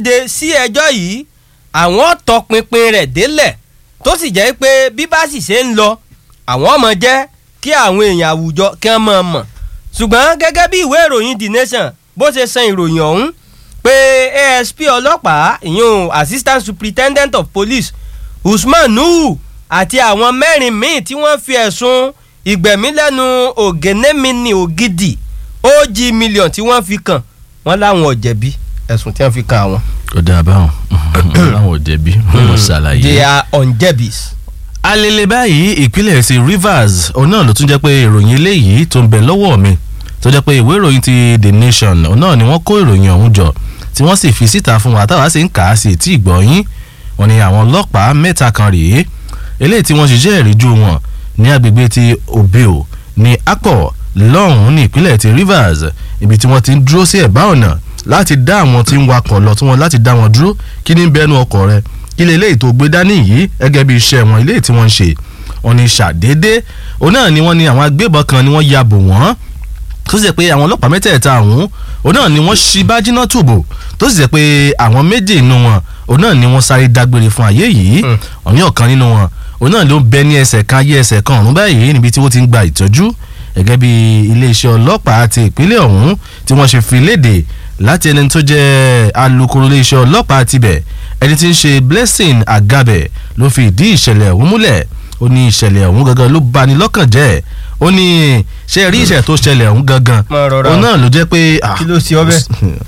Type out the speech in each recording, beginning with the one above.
de sí ẹjọ́ yìí àwọn tọpinpin rẹ̀ délẹ̀ tó sì jẹ́ pé bí bá sì ṣe ń lọ àwọn ọmọ jẹ́ kí àwọn èèyàn àwùjọ kí wọ́n mọ̀ mọ̀ ṣùgbọ́n gẹ́gẹ́ bí ìwé ìròyìn the nation bó ṣe san ìròyìn ọ̀hún pé asp ọlọ́pàá ìyún assistant superintendent of police usman nuhu àti àwọn mẹ́rin míì tí wọ́n fi ẹ̀sùn ìgbẹ̀mí lẹ́nu ògènémìnì ògidì og million tí wọ́n fi kàn wọ́n láwọn ò jẹ̀bi ẹ̀sùn tí wọ́n fi kàn àwọn. ó dáa báwọn láwọn ò jẹ̀bi wọn ṣàlàyé. they are unjebis. alele báyìí ìpínlẹ̀ sí rivers òun náà ló tún jẹ́ pé ìròyìn eléyìí tó ń bẹ lọ́wọ́ mi tó jẹ́ pé ìwé ìròyìn ti the nation òun náà ni wọ́n kó ìròyìn ọ̀hún jọ tí wọ́n sì fi síta fún wa táwa sì ń kà á sí tí ìgbọ̀nyín wọn ni àwọn ọlọ́pàá mẹ́ta kan rèé eléyìí tí wọ́n ṣiṣẹ́ ìríjú wọn ní agbègbè ti obio ní akpo lọ́hùn-ún ní ìpínlẹ̀ ti rivers ibi tí wọ́n ti ń dúró sí ẹ̀bá ọ̀nà láti dá àwọn tí ń wakọ̀ lọ tí wọ́n láti dá wọn dúró kí ní bẹ́nu ọkọ̀ rẹ kí lè léyìí tó gbé dání yìí gẹ́gẹ́ bí iṣẹ́ wọn ilé tí wọ́n ń ṣe wọn ni ṣàdédé òun náà ni wọ́n ní àwọn agbébọn kan ni wọ́n ya bò wọ́n tó sì jẹ́ pé àwọn ọlọ́pàá mẹ́tẹ̀ẹ̀ta ọ̀hún òun náà ni wọ́n ṣí bájínà tùbò tó sì jẹ́ pé àwọn méjì nínú wọn òun náà ni wọ́n sáré dágbére fún ayé yìí òun yóò kan nínú wọn òun náà ló ń bẹ ní ẹsẹ̀ kan ayé ẹsẹ̀ kan ọ̀run báyìí níbi tí wọ́n ti ń gba ìtọ́jú gẹ́gẹ́ bí iléeṣẹ́ ọlọ́pàá ti ìpínlẹ̀ ọ̀hún tí wọ́n ṣe fi léde láti ẹni tó jẹ́ alukoro iléeṣẹ́ ọlọ́pàá tibẹ̀ ẹni tí ń ṣe blessing agabe ló fi ìdí ìṣẹ̀lẹ̀ ọ̀hún múlẹ̀ ó ní ìṣẹ̀lẹ̀ ọ̀hún gangan ló bani lọ́kàn jẹ́ ó ní ṣe rí ìṣẹ̀lẹ̀ tó ṣẹlẹ̀ ọ̀hún gangan Máa rọra òun náà ló jẹ́ pé kí ló ṣe ọbẹ̀.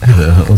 ó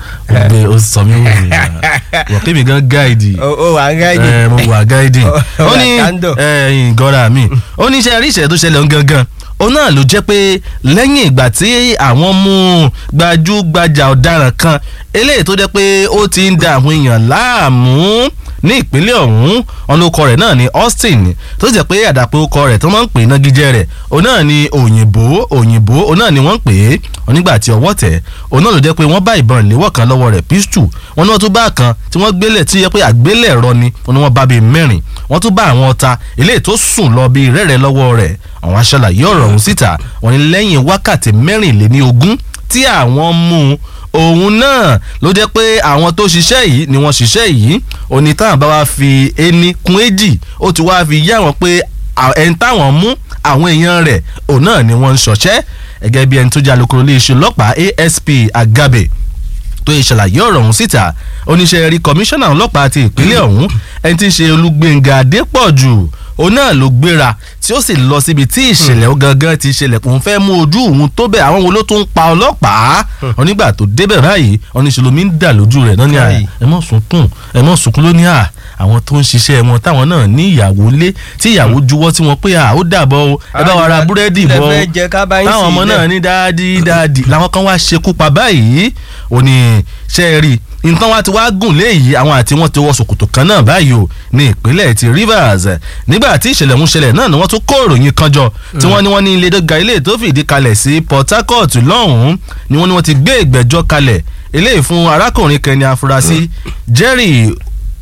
gbé ó sọ mí wò wò kémi gan gáìdì o o wà ń gáìdì. ẹ mo wà gáìdì Ó ó wà ní kándọ̀. ẹyìn gọ́ra mi ó ní ṣe rí ìṣẹ̀lẹ̀ tó ṣẹlẹ̀ ọ̀hún gangan òun náà ló jẹ́ pé lẹ́yìn ìgbà tí àwọn mú gbajúgbajà ọ̀daràn kan eléyìí tó jẹ́ pé ó ti ń da àwọn èèyàn láàmú ní ìpínlẹ̀ ọ̀hún ọlọ́kọ rẹ̀ náà ni Austin tó jẹ́ pé àdàpọ̀ ọkọ rẹ̀ tó máa ń pè nagijẹ́ rẹ̀ òun náà ni òyìnbó òyìnbó òun náà ni wọ́n ń pè é onígbà tí ọwọ́ tẹ̀ òun náà ló jẹ́ pé wọ́n bá ìbọn ìléwọ́ kan lọ́wọ́ rẹ̀ pistol wọn ni wọ́n tún bá kan tí wọ́n gbélé tí yẹ pé àgbélẹ̀rọ ni wọn ni wọ́n bá bíi mẹ́rin wọ́n tún bá àwọn ọta eléyìí tó sùn lọ bíi rẹ́rẹ́ lọ́wọ́ rẹ̀ àwọn aṣàlàyé ọ̀rọ̀ ọ̀hún síta wọn ni lẹ́yìn wákàtí mẹ́rìnléní ogún tí àwọn mú un òun náà ló jẹ́ pé àwọn tó ṣiṣẹ́ yìí ni wọ́n ṣiṣẹ́ yìí òní táwọn bá wá fi ení kún èjì ó ti wá fi yá wọn pé à- ẹni táwọn mú àwọn èèyàn rẹ̀ òun náà ni wọ́n ń ṣọ̀ṣẹ́ gẹ́gẹ́ bí ẹni tó jẹ́ alukoro iléeṣẹ́ ọlọ́pàá ASP Agabe tó yẹ ṣàlàyé ọ̀rọ̀ ọ̀hún síta oníṣẹ́ rí kọmíṣánná ọlọ́pàá ti ìpínlẹ̀ ọ̀hún ẹni tí ń ṣe Olúgbénga Adépọ̀jù òun náà ló gbéra tí ó sì lọ síbi tí ìṣẹ̀lẹ̀ ó gangan ti ṣẹlẹ̀ òun fẹ́ mú ojú òun tó bẹ̀ àwọn wo ló tún ń pa ọlọ́pàá onígbà tó débẹ̀ báyìí oníṣẹ́lomi ń dà lójú rẹ̀ náà ní à Káyì. ẹ mọ̀ sunkún ẹ mọ̀ sunkún ló ní à àwọn tó ń ṣiṣẹ́ wọn táwọn náà ní ìyàwó lé tí ìyàwó juwọ́ tí wọ́n pé à ó dàbọ̀ o ẹ bá wa ra búrẹ́dì Ilẹ̀ bọ́ o fẹ́ jẹ ká bá yín táwọn sí ọmọ ilẹ̀. náà ní dáàdì dáàdì làwọn kan wá ṣekú pa báyìí ò ní ṣe é rí nǹkan wá ti wá gùn léyìí àwọn àti wọn ti wọ ṣòkòtò kan náà báyìí o ní ìpínlẹ̀ ti Rivers nígbà tí ìṣẹ̀lẹ̀ ń ṣẹlẹ̀ náà ni wọ́n tún kó ìròyìn kan jọ tí wọ́n ní wọ́n ní ilé dọ́gba ilé tó fìdí kalẹ̀ sí Port Harcourt lọ́hùn-ún ni wọ́n ní wọ́n ti gbé ìgbẹ́jọ́ kalẹ̀ eléyìí fún arákùnrin kan ní afurasí Jerry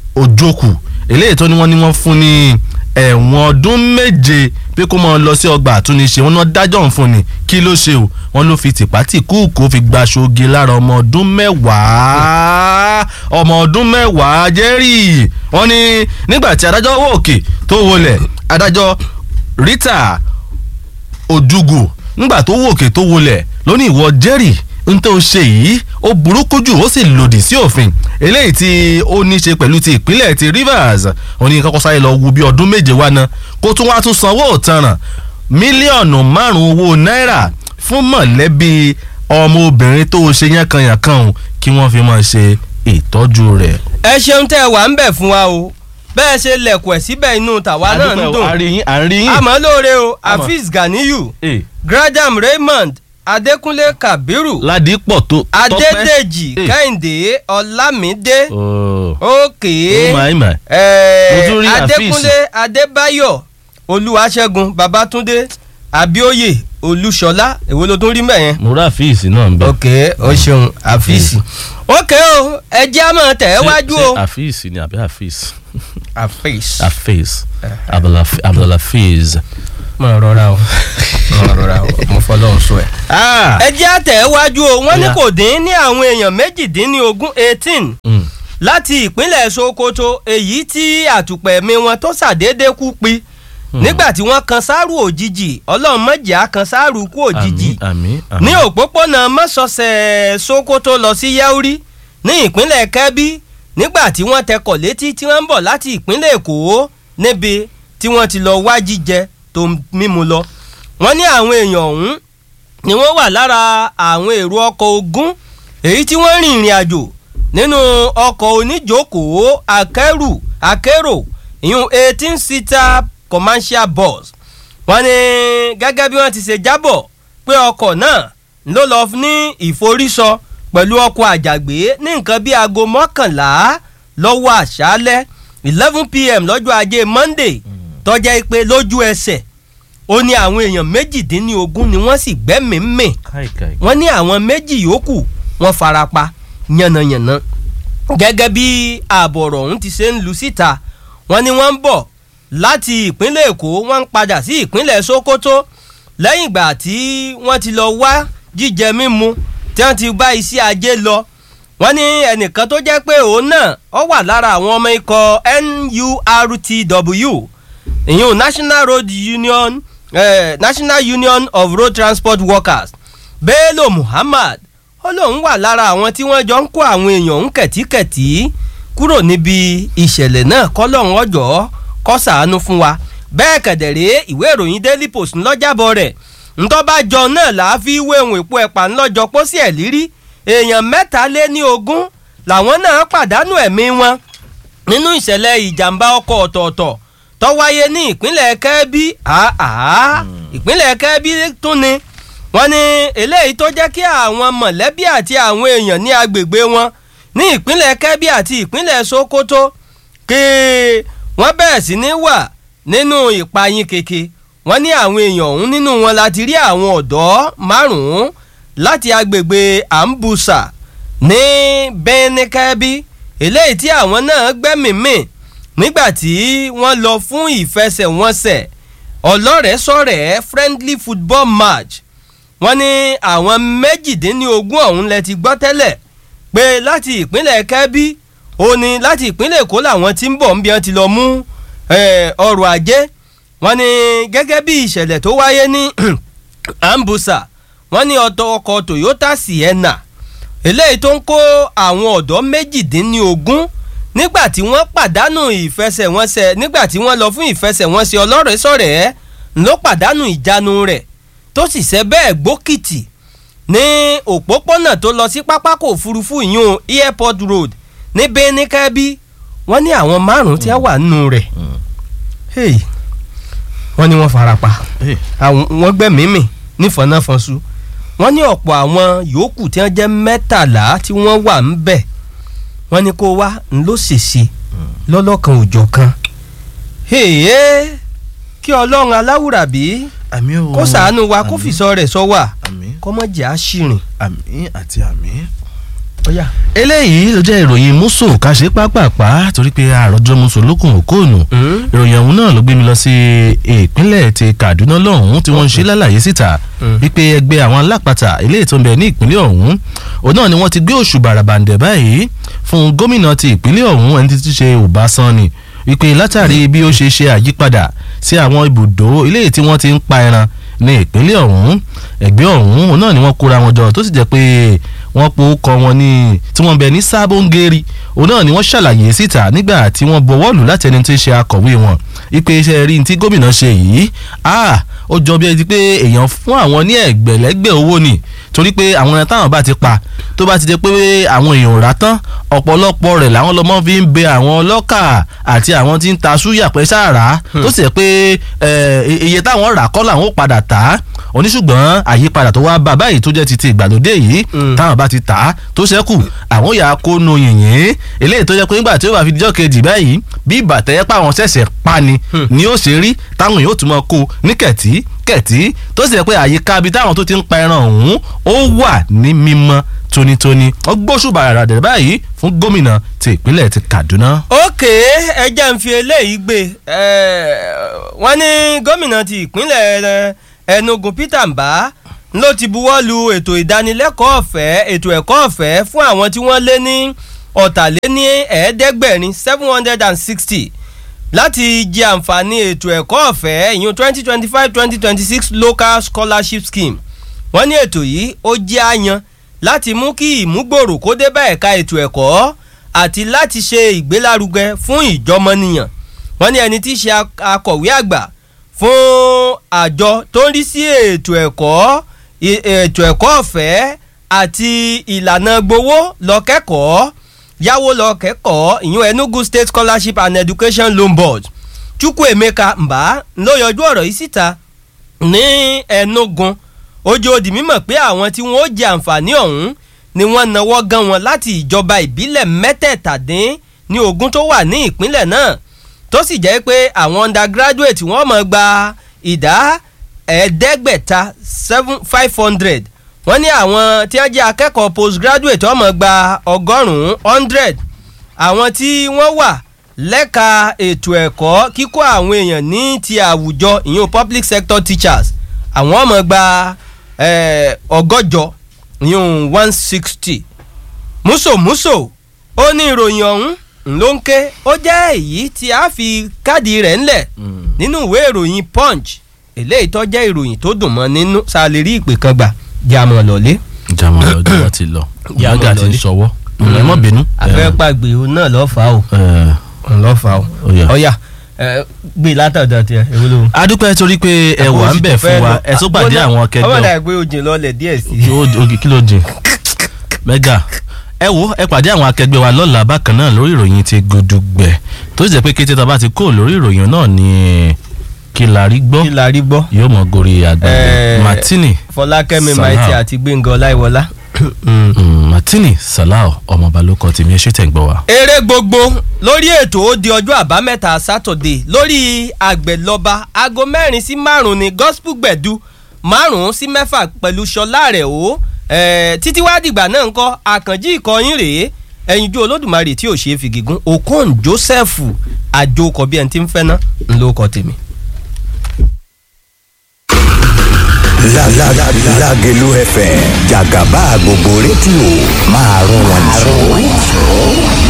Ojoku eléyìí tó ní wọ́n ní wọ́n fún ní ẹ̀wọ̀n ọdún méje pé kó máa lọ sí ọgbà àtúnṣe wọn náà dájọ́ òun fún ni kí ló ṣe o wọn ló fi tìpátì kúùkù fi gba ṣoge lára ọmọ ọdún mẹ́wàá ọmọ ọdún mẹ́wàá jẹ́rì wọn ni nígbà tí adájọ́ wò òkè tó wọlẹ̀ adájọ́ Rita Ojugu nígbà tó wò òkè tó wọlẹ̀ lóní ìwọ jẹ́rì n tó ṣe yìí ó burúkú jù ó sì lòdì sí òfin eléyìí tí ó ní ṣe pẹ̀lú ti ìpínlẹ̀ ti Rivers òní kọ́kọ́ sáré lọ wo bí ọdún méje wá ná kó tún wá tún sanwó òtanràn mílíọ̀nù márùn-ún owó náírà fún mọ̀lẹ́bí ọmọbìnrin tó ṣe yánkanyànkan o kí wọ́n fi máa ṣe ìtọ́jú rẹ̀. ẹ ṣeun tẹ́ ẹ wà ń bẹ̀ fún wa o bẹ́ẹ̀ ṣe lẹ̀kùn ẹ̀ síbẹ̀ inú tàwa náà ń dùn àríyìn àríyìn. àmọ́ lóore o Àmọ́. Hafiz Ganiyu Eh, Graham Raymond Adékúnlé Kabiru ládìpọ̀ tó tọ́pẹ́. Adédèjì Eh. Kẹ́hìndé Ọlámídé Oh. òkè Oh my my. eh, Mo tún rí Hafiz. Adékúnlé Adébáyọ̀ Olúwaṣẹ́gun Babátúndé Abíóyè Olúṣọlá èwo ló tún rí mẹ́yẹn mo rà fíìsì náà ń bẹ. ok o ṣeun Hafiz ok o ẹ jẹ́ àmọ́ tẹ̀ ẹ́ wájú o ṣe àfíìsì ni àbí àfíìsì. Hafiz Hafiz Abdulhaf- Abdulhafiz mọ̀ rọra o mọ̀ rọra o mo fọlọ́run sọ ẹ̀. Ah, ẹ jẹ́ àtẹ̀wájú o wọ́n ní Yeah. kò dín ní àwọn èèyàn méjìdínlógún eighteen mm, láti ìpínlẹ̀ Sokoto èyí tí àtùpẹ̀mí wọn tó ṣàdédé kú pi nígbà tí wọ́n kan sáárù òjijì ọlọ́run mọ̀jẹ̀ á kan sáárù kú òjijì àmín àmín àmín. ní òpópónà mọ́sọ̀ọ̀sẹ̀ Sokoto lọ sí Yauri ní ìpínlẹ̀ Kebbi nígbà tí wọ́n tẹkọ̀ létí tí wọ́n ń bọ̀ láti ìpínlẹ̀ Èkó níbi tí wọ́n ti lọ wá jíjẹ tó mímu lọ wọ́n ní àwọn èèyàn ọ̀hún ni wọ́n wà lára àwọn èrò ọkọ̀ ogún èyí tí wọ́n rìn ìrìn àjò nínú ọkọ̀ oníjókòó akẹ́rù akérò ìyún eighteen seater commercial bus wọ́n ní gẹ́gẹ́ bí wọ́n ti ṣe jábọ̀ pé ọkọ̀ náà ló lọ ní ìforísọ pẹ̀lú ọkọ̀ àjàgbé ní nǹkan bíi aago mọ́kànlá lọ́wọ́ àṣálẹ́ eleven pm lọ́jọ́ ajé monday tọ́jẹ́ pé lójú ẹsẹ̀ ó ní àwọn èèyàn méjìdínlógún ni wọ́n sì gbẹ́mìí mì káìkáì. wọ́n ní àwọn méjì yòókù wọ́n farapa yànnàyànnà gẹ́gẹ́ bí ààbọ̀ ọ̀rọ̀ ọ̀hún ti ṣe ń lu síta wọ́n ní wọ́n ń bọ̀ láti ìpínlẹ̀ èkó wọ́n ń padà sí ìpínlẹ̀ sokoto lẹ́yìn ìgbà tí wọ́n ti lọ wá jíjẹ mímu tí wọ́n ti bá iṣẹ́ ajé lọ wọ́n ní ẹnìkan tó jẹ́ pé òun náà ó wà lára àwọn ọmọ ikọ̀ NURTW ìyún National Road Union eh, National Union of Road Transport Workers Bello Muhammad ó lóun wà lára àwọn tí wọ́n jọ ń kó àwọn èèyàn ń kẹ̀tíkẹ̀tí kúrò níbi ìṣẹ̀lẹ̀ náà kọ́lọ́hún ọjọ́ kó ṣàánú fún wa bẹ́ẹ̀ kẹ̀dẹ̀rẹ́ ìwé ìròyìn Daily Post ńlọ́jàbọ̀ rẹ̀ ntọ́bàjọ náà là á fi wéhùn èpo ẹ̀pà ńlọ́jọ pósí ẹ̀ lírí èèyàn mẹ́ta lé ní ogún làwọn náà pàdánù ẹ̀mí wọn nínú ìṣẹ̀lẹ̀ ìjàmbá ọkọ̀ ọ̀tọ̀ọ̀tọ̀ tó wáyé ní ìpínlẹ̀ Kẹ́bí àá ìpínlẹ̀ Kẹ́bí tún ni wọ́n ní eléyìí tó jẹ́ kí àwọn mọ̀lẹ́bí àti àwọn èèyàn ní agbègbè wọn ní ìpínlẹ̀ Kẹ́bí àti ìpínlẹ̀ Sokoto kí wọ́n bẹ̀rẹ̀ sí ní wà nínú ìpayín keke wọ́n ní àwọn èèyàn ọ̀hún nínú wọn láti rí àwọn ọ̀dọ́ márùn-ún láti agbègbè Ambusa ní Benin Kẹ́bí eléyìí tí àwọn náà gbẹ́mìí-mì nígbà tí wọ́n lọ fún ìfẹsẹ̀wọnsẹ̀ ọlọ́rẹ̀ẹ́sọ̀rẹ́ friendly football match wọ́n ní àwọn méjìdínlógún ọ̀hún lẹ ti gbọ́ tẹ́lẹ̀ pé láti ìpínlẹ̀ Kẹ́bí ó ní láti ìpínlẹ̀ Èkó làwọn tí ń bọ̀ ń bí wọ́n ti lọ mú ọrọ̀ ajé wọ́n ní gẹ́gẹ́ bí ìṣẹ̀lẹ̀ tó wáyé ní Ambusa wọ́n ní ọ̀tọ̀ ọkọ̀ Toyota Sienna eléyìí tó ń kó àwọn ọ̀dọ́ méjìdínlógún nígbà tí wọ́n pàdánù ìfẹsẹ̀wọnsẹ̀ nígbà tí wọ́n lọ fún ìfẹsẹ̀wọnsẹ̀ ọlọ́rẹ̀ẹ́sọ̀rẹ́ ló pàdánù ìjánu rẹ̀ tó sì ṣe bẹ́ẹ̀ gbókìtì ní òpópónà tó lọ sí pápákọ̀ òfurufú ìyún airport road ní Benin Kẹ́bí wọ́n ní àwọn márùn-ún tí wọ́n wà nínú rẹ̀ wọ́n ní wọ́n farapa wọ́n gbẹ̀mímì nífọ̀nàfọ̀nsu wọ́n ní ọ̀pọ̀ àwọn yòókù tí wọ́n jẹ́ mẹ́tàlá tí wọ́n wà ń bẹ̀ wọ́n ní kó wá ń ló ṣèṣe lọ́lọ́kan òjọ̀ kan kí ọlọ́run aláwùrábí àmín o kó ṣàánú wa kó àmín, fìsọ rẹ̀ sọ wà àmín kọ́mọ̀jẹ̀ á ṣìrìn. àmín àti àmín. ọ̀yà eléyìí ló jẹ́ ìròyìn muso kàṣe pápápá torí pé àròjọ muso lókun òkóònù ìròyìn ọ̀hún náà ló gbé mi lọ sí ìpínlẹ̀ ti Kaduna lọ́hùn-ún tí wọ́n ń ṣe lálàyé síta Mm. wípé ẹgbẹ́ àwọn alápatà eléyìí tó ń bẹ ní ìpínlẹ̀ ọ̀hún òun náà ni wọ́n ti gbé òṣù bàràbàǹdẹ̀ báyìí fún gómìnà ti ìpínlẹ̀ ọ̀hún ẹni tí ṣe Ọbásanni wípé látàrí bí ó ṣe ṣe àyípadà sí àwọn ibùdó eléyìí tí wọ́n ti ń pa ẹran ní ìpínlẹ̀ ọ̀hún ẹgbẹ́ ọ̀hún òun náà ni wọ́n kóra wọn jọ tó sì jẹ́ pé wọ́n po kọ wọn ní tí wọ́n bẹ ní sábóńgẹ́rì òun náà ni wọ́n ṣàlàyé síta nígbà tí wọ́n bọwọ́ lù láti ẹni tí ń ṣe akọ̀wé wọn ipe iṣẹ́ rí ní tí gómìnà ṣe yìí ah ó jọ bí ẹni pé èèyàn fún àwọn ní ẹgbẹ̀lẹ́gbẹ̀ owó ni torí pé àwọn ẹran táwọn bá ti pa tó bá ti jẹ́ pé àwọn èèyàn ò rà tán ọ̀pọ̀lọpọ̀ rẹ̀ làwọn lọ́mọ fi ń bẹ àwọn ọlọ́kà àti àwọn tí ń ta súyà pẹ́ sáàrà tó sì jẹ́ pé eh, iye táwọn rà kọ́ làwọn ó padà tà á oníṣùgbọ́n àyípadà tó wá bá báyìí tó jẹ́ ti ti ìgbàlódé yìí Mm. táwọn bá ti tà á tó ṣẹ́kù àwọn yà á kó nu yìnyín eléyìí tó jẹ́ pé nígbà tí ó bá fi dijọ́ kejì báyìí bí ìbàtẹ́ pa àwọn ṣẹ̀ṣẹ̀ pa ni Hmm. ni ó ṣe rí táwọn yóò tún máa kó ní kẹ̀tí kẹ̀tíkẹ̀tí tó sì jẹ́ pé àyíká ibi táwọn tó ti ń pa ẹran ọ̀hún ó wà ní mímọ́ tónítóní ó gbóṣùbà rárá dẹ̀ báyìí fún gómìnà ti ìpínlẹ̀ ti Kaduna. ókè ẹjẹ́ ń fi eléyìí gbé wọ́n ní gómìnà ti ìpínlẹ̀ Enugu Peter Mbah ló ti buwọ́ lu ètò ìdánilẹ́kọ̀ọ́ ọ̀fẹ́ ètò ẹ̀kọ́ ọ̀fẹ́ fún àwọn tí wọ́n lé ní ọ̀tàléní ẹ̀ẹ́dẹ́gbẹ̀rin seven hundred and sixty láti jẹ àǹfààní ètò ẹ̀kọ́ ọ̀fẹ́ ìyún twenty twenty five twenty twenty six local scholarship scheme wọ́n ní ètò yìí ó jẹ́ àyàn láti mú kí ìmúgbòrò kó dé bá ẹ̀ka ètò ẹ̀kọ́ àti láti ṣe ìgbélárugẹ fún ìjọmọnìyàn wọ́n ní ẹni tí í ṣe akọ̀wé àgbà fún àjọ tó ń rí sí ètò ẹ̀kọ́ ètò ẹ̀kọ́ ọ̀fẹ́ àti ìlànà gbowó lọ kẹ́kọ̀ọ́ yáwó lọ kẹ́kọ̀ọ́ ìyún Enugu State Scholarship and Education Loan Board Chukwuemeka Mbah ló yọjú ọ̀rọ̀ yìí síta ní Enugu ojú ó di mímọ̀ pé àwọn tí wọ́n ó jẹ àǹfààní ọ̀hún ni wọ́n nawọ́ gan wọn láti ìjọba ìbílẹ̀ mẹ́tẹ̀ẹ̀tàdín ní ogún tó wà ní ìpínlẹ̀ náà tó sì jẹ́ pé àwọn undergraduate wọ́n máa gba ìdá ẹ̀ẹ́dẹ́gbẹ̀ta seven five hundred wọ́n ní àwọn tí wọ́n jẹ́ akẹ́kọ̀ọ́ postgraduate wọ́n máa gba ọgọ́rùn-ún hundred àwọn tí wọ́n wà lẹ́ka ètò ẹ̀kọ́ kíkọ́ àwọn èèyàn ní ti àwùjọ ìyún public sector teachers àwọn máa gba ọgọ́jọ ìyún one sixty músòmúsò ó ní ìròyìn ọ̀hún ló ń ké ó jẹ́ èyí tí a fi káàdì rẹ̀ ńlẹ̀ nínú ìwé ìròyìn punch eléyìí tó jẹ́ ìròyìn tó dùn mọ́ nínú ṣàlè rí ìpè kan gbà jàmọ̀ lọ́lé. jàmọ̀ lọ́jọ́ wa ti lọ Jàmọ̀ ìyáàgà ti ń lọlé. ṣọwọ́ ẹ mọ̀ bínú. àfẹ́pàgbé òun náà lọ́ọ́ fà ó ẹ, òun lọ́ọ́ fà ó Ó yá. ọ̀yà ẹ, gbé látọ̀dọ̀ tiẹ̀ èwo ló. adúpẹ́ torí pé ẹ wà ń bẹ̀ fún wa ẹ tó pàdé àwọn akẹgbẹ́ ọmọ wa. náà gbé ojì lọlẹ̀ díẹ̀ sí kí ó oge kí ló jìn mẹ́gà ẹ wo ẹ pàdé àwọn akẹgbẹ́ wa lọ́la bákan náà lórí ìròyìn ti gudugbẹ̀ tó sì jẹ́ pé kété tá a bá ti kó lórí ìròyìn náà ni kí la rí gbọ́ kí la rí gbọ́. yóò mọ gorí àgbàdo Eh, martini fọlákẹ́mi Salam. maiti àti gbẹ̀ngàn ọláìwọlá. mm, martini salau ọmọọba ló kọ tèmi ẹ ṣe tẹ̀ ń gbọ́ wa. eré gbogbo lórí ètò ó di ọjọ́ àbámẹ́ta sátọ̀dé lórí àgbẹ̀lọba aago mẹ́rin sí márùn-ún ní gospel gbẹ̀du márùn-ún sí mẹ́fà pẹ̀lú ṣọlá rẹ̀ o eh, títí wá dìgbà náà ń kọ́ àkànjí ìkọyín rèé ẹ̀yinjú olódùmarè tí ò ṣeé fi gígùn okon joseph àjòkọ bí ẹni tí ń fẹ́ ná ńlọkọ tèmi. La la la Lágelú FM Jàgàbá gbogbo rédíò máa rún wọn jù.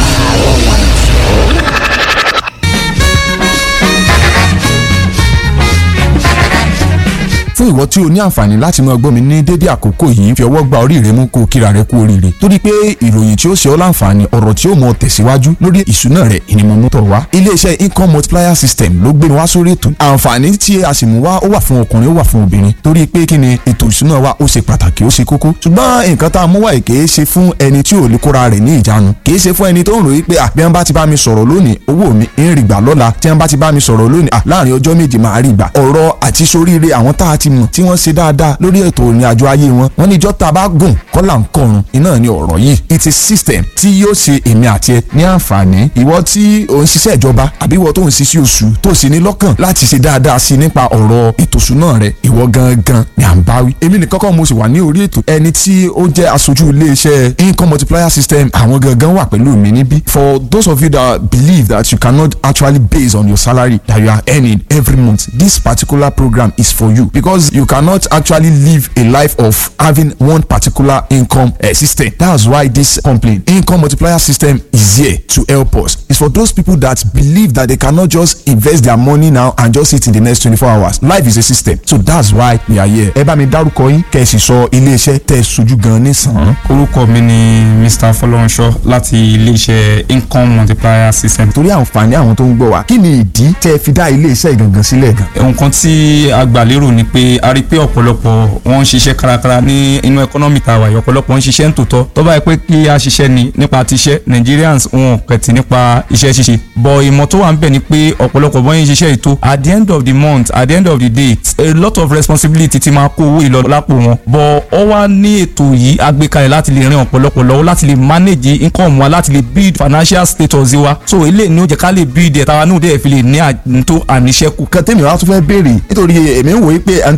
fún ìwọ tí o ní àǹfààní láti máa gbọ́ mi ní dédé àkókò yìí fi ọwọ́ gba orí rẹ mú kó o kíra rẹ kú oríire torí pé ìròyìn tí ó ṣe ọ́ láǹfààní ọ̀rọ̀ tí ó mọ tẹ̀síwájú lórí ìṣúná rẹ ìnimọ̀mú tọ̀ wá iléeṣẹ́ income multiplier system ló gbé wá sórí ètò àǹfààní tí a sì mú wá ó wà fún ọkùnrin ó wà fún obìnrin torí pé kí ni ètò ìṣúná wa ó ṣe pàtàkì ó ṣe kókó ṣùgbọ́n nǹkan tá a mú wá yìí kìí ṣe fún ẹni tí ò lè kóra rẹ̀ ní ìjánu kìí ṣe fún ẹni tó ń ròyìn pé à bí wọ́n bá ti bá mi sọ̀rọ̀ lónìí owó mi ń rí gbà lọ́la tí wọ́n bá ti bá mi sọ̀rọ̀ lónìí à láàrin ọjọ́ méje máa rí gbà ọ̀rọ̀ àti soríire àwọn tá a ti mọ̀ tí wọ́n ṣe dáadáa lórí ètò ìrìn àjò ayé wọn wọ́n ní ìjọ́ tá a bá gùn kọ́là ń kọrun iná ni ọ̀rọ̀ yìí it's a system tí yóò ṣe èmi àti ẹ ní àǹfààní ìwọ tí ò ń ṣiṣẹ́ ìjọba àbí ìwọ tó ń ṣiṣẹ́ oṣù tó sì ní lọ́kàn láti ṣe dáadáa sí i nípa ọ̀rọ̀ ètò ìṣúná rẹ ìwọ gangan ni à ń bá wí èmi nìkan kọ́ mo sì wà ní orí ètò ẹni tí ó jẹ́ aṣojú iléeṣẹ́ income multiplier system àwọn gangan wà pẹ̀lú mi níbí for those of you that believe that you cannot actually base on your salary that you are earning every month this particular program is for you because you cannot actually live a life of having one particular income uh, system that's why this company income multiplier system is here to help us it's for those people that believe that they cannot just invest their money now and just sit in the next twenty-four hours life is a system so that's why we are here ẹ bá mi dárúkọ yín kẹ́ ẹ sì sọ iléeṣẹ́ tẹ́ ẹ sojú gan nísàn-án. orúkọ mi ni mr fọlọ́runṣọ́ láti iléeṣẹ́ income multiplier system. torí àǹfààní àwọn tó ń gbọ́ wa kí ni ìdí tẹ́ ẹ fi dá iléeṣẹ́ ìgangan sílẹ̀ gan. nǹkan tí a gbà lérò ni pé a rí i pé ọ̀pọ̀lọpọ̀ wọ́n ń ṣiṣẹ́ kárakára ní inú ẹkọ́nọ́mì tá a wà yìí ọ̀pọ̀lọpọ̀ ń ṣiṣẹ́ ń tòótọ́ tó bá yẹ pé kí a ṣiṣẹ́ ni nípa tiṣẹ́ Nigerians wọn kẹ̀tì nípa iṣẹ́ ṣíṣe bọ̀ ìmọ̀ tó wà ń bẹ̀ ni pé ọ̀pọ̀lọpọ̀ bọ́yìn ṣiṣẹ́ ètò at the end of the month at the end of the day a lot of responsibility ti máa kó owó ìlọ lápò wọn bọ̀ ọ wá ní ètò yìí agbékalẹ̀ láti lè ran ọ̀pọ̀lọpọ̀ lọ́wọ́ láti lè manage income wa láti lè build financial status wa so eléyìí ni ó jẹ́ ká lè build ẹ̀ tàwa náà dẹ̀ fi lè ní àtúntò àníṣẹ́kù kan tèmi wá tún fẹ́ béèrè nítorí èmi ń wòye pé ẹni tó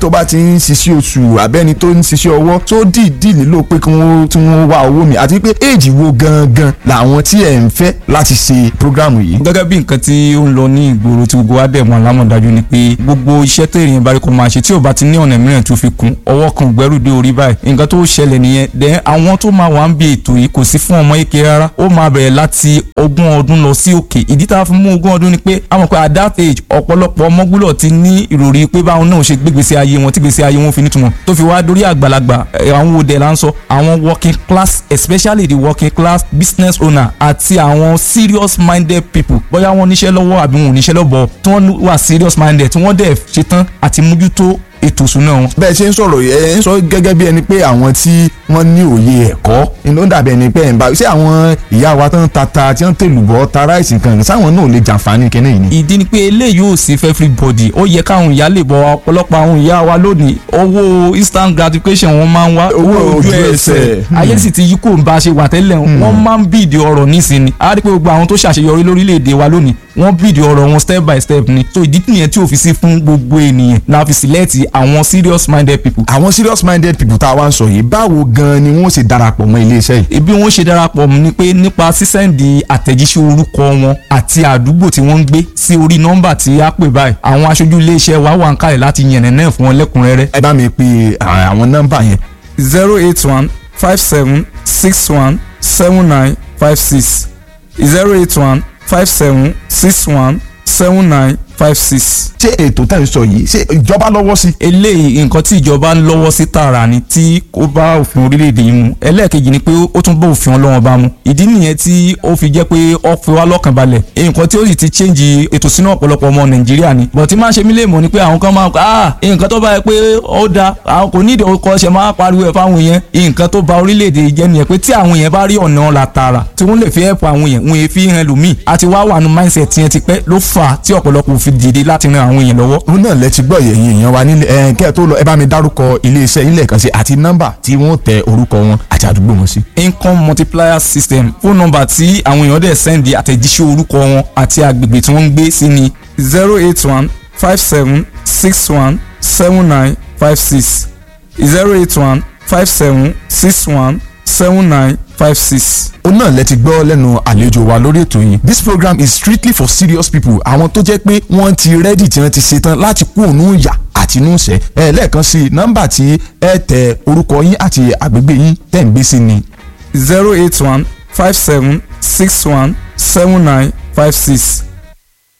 tó bá ti ń ṣiṣẹ́ oṣù abẹ́ni tó ń ṣiṣẹ́ ọwọ́ tó dìídì nílò pé kí wọ́n tí wọ́n wá owó mi àti pé éèjì wo gangan làwọn tí ẹ̀ ń fẹ́ láti ṣe prógrámù yìí. gẹ́gẹ́ bí nǹkan tí ó ń lọ ní ìgboro tí gbogbo wa dẹ̀ mọ̀ lámọ̀dájú ni pé gbogbo iṣẹ́ tẹ̀yìn bá rí kó máa ṣe tí ò bá ti ní ọ̀nà mìíràn tó fi kún ọwọ́ kan gbẹ́rù dé orí báyìí nǹkan tó ṣẹlẹ̀ nìyẹn dẹ̀ àwọn tó máa wà ń bí ètò yìí kò sí fún ọmọ yéke rárá ó máa bẹ̀rẹ̀ láti ogún ọdún lọ sí òkè ìdí tá a fi mú ogún ọdún ni pé a mọ̀ pé at that age ọ̀pọ̀lọpọ̀ ọmọ gbúdọ̀ ti ní ìròrí pé báwọn náà ṣe gbégbèsè ayé wọn tí gbèsè ayé wọn fi nítumọ̀ tó fi wá dórí àgbàlagbà ẹ̀, àwọn òde là ń sọ àwọn working class especially the working class business owner àti àwọn serious minded people bóyá wọ́n níṣẹ́ lọ́wọ́ àbí wọn ò níṣẹ́ lọ́bọ̀ tí wọ́n wà serious minded tí wọ́n dẹ̀ ṣetán àti mójútó ètò ìṣúná wọn. bẹ́ẹ̀ ṣe ń sọ̀rọ̀ ẹ̀ ń sọ gẹ́gẹ́ bí ẹni pé àwọn tí wọ́n ní òye ẹ̀kọ́ ni ó dàbí ẹni pé ẹ̀ ń bá ṣé àwọn ìyá wa tán tata tí wọ́n tèlùbọ́ ta ráìsì kan sáwọn náà lè jàǹfààní kínní yìí ni. ìdí ni pé eléyìí ò sí fẹ́ everybody ó yẹ káwọn ìyá lè bọ ọ̀pọ̀lọpọ̀ àwọn ìyá wa lónìí owó instant gratification wọn máa ń wá Owó ojú ẹsẹ̀. ayé sì ti yí kò ń bá a ṣe wà tẹ́lẹ̀ wọ́n máa ń bíìdì ọ̀rọ̀ nísìnyí a rí pé gbogbo àwọn tó ṣàṣeyọrí lórílẹ̀‐èdè wa lónìí wọ́n bíìdì ọ̀rọ̀ wọn step by step ni so ìdí nìyẹn tí ò fi sí fún gbogbo ènìyàn la fi select àwọn serious minded people àwọn serious minded people tá a wá ń sọ yìí báwo gan ni wọ́n ṣe darapọ̀ mọ́ iléeṣẹ́ yìí. ibi wọn ṣe darapọ̀ mọ́ ni pé nípa sísẹ́ǹdì àtẹ̀jíṣẹ́ orúkọ wọn àti àdúgbò tí wọ́n ń gbé sí orí nọ́mbà tí a pè báyìí àwọn aṣojú iléeṣẹ́ wa wà ń kalẹ̀ láti yànnàná fún wọn lẹ́kùnrẹ́rẹ́. ẹ bá mi pe à, àwọn nọ́mbà yẹn. zero eight one five seven six one seven nine five six zero eight one five seven six one seven nine five six. ṣé ètò tẹ̀ ń sọ yìí ṣé ìjọba lọ́wọ́ sí. eléyìí nǹkan tí ìjọba ń lọ́wọ́ sí tààrà ni tí ó bá òfin orílẹ̀-èdè yìí mu ẹlẹ́ẹ̀kejì ni pé ó tún bá òfin ọlọ́wọ́n bá mu ìdí nìyẹn tí ó fi jẹ́ pé ó fi wá lọ́kàn balẹ̀ nǹkan tí ó sì ti change ètò sínú ọ̀pọ̀lọpọ̀ ọmọ nàìjíríà ni bọ̀ tí máa ń ṣe mí lè mọ̀ ni pé àwọn kan máa ń kọ́ ah nǹkan tó bá yẹ pé ó da àwọn kò ní ìdíwọ́ kọ́ ṣe máa pariwo ẹ̀ fáwọn èèyàn nǹkan tó ba orílẹ̀-èdè yìí jẹ́ nìyẹn pé tí àwọn èèyàn bá rí ọ̀nà la tààrà tí wọ́n lè fi help àwọn èèyàn wọn èèfi hàn lòmíì àti wá wà nù mindset yẹn ti pẹ́ ló fà á tí ọ̀pọ̀lọpọ̀ fi dìde láti ran àwọn èèyàn lọ́wọ́ òun náà lẹ ti gbọ́ yẹ̀yìn èèyàn wa nílé ẹ̀ kẹ́ ẹ̀ tó lọ ẹ bá mi dárúkọ iléeṣẹ́ yín lẹ́ẹ̀kan sí àti nọ́mbà tí wọ́n tẹ orúkọ wọn àti àdúgbò wọn sí. income multiplier system fóònù nọ́mbà tí àwọn èèyàn dẹ̀ sẹ́ndì àtẹ̀jíṣẹ́ orúkọ wọn àti agbègbè tí wọ́n ń gbé sí ni zero eight one five seven six one seven nine five six zero eight one five seven six one seven nine five six. òun náà lẹ ti gbọ́ lẹ́nu àlejò wa lórí ètò yìí this program is strictly for serious people àwọn tó jẹ́ pé wọ́n ti rẹ́dì tí wọ́n ti ṣetán láti kú òun yà àti inú ìṣẹ́ ẹ lẹ́ẹ̀kan sí nọ́mbà tí ẹ tẹ orúkọ yín àti àgbègbè yín tẹ̀ ń gbé sí ni zero eight one five seven six one seven nine five six